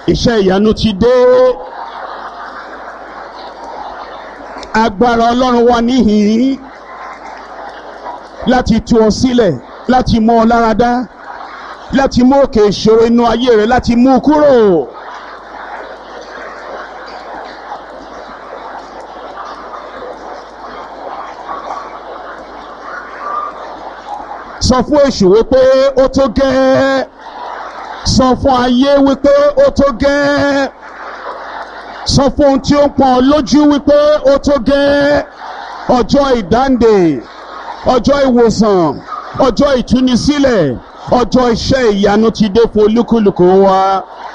iṣẹ́ ìyanu ti dé agbára ọlọ́run wà níhìn-ín láti tú ọ sílẹ̀ láti mú ọ lára dá láti mú òkè ìṣòro inú ayé rẹ láti mú u kúrò. sọ fún èṣù wípé ó tó gẹ́ẹ́ sọ fún ayé wípé ó tó gẹ́ẹ́ sọ fún ohun tí ó ń pọn lójú wípé ó tó gẹ́ẹ́ ọjọ́ ìdáǹdè ọjọ́ ìwòsàn ọjọ́ ìtúnisílẹ̀ ọjọ́ iṣẹ́ ìyanu ti dé fún olúkúlùkù wa.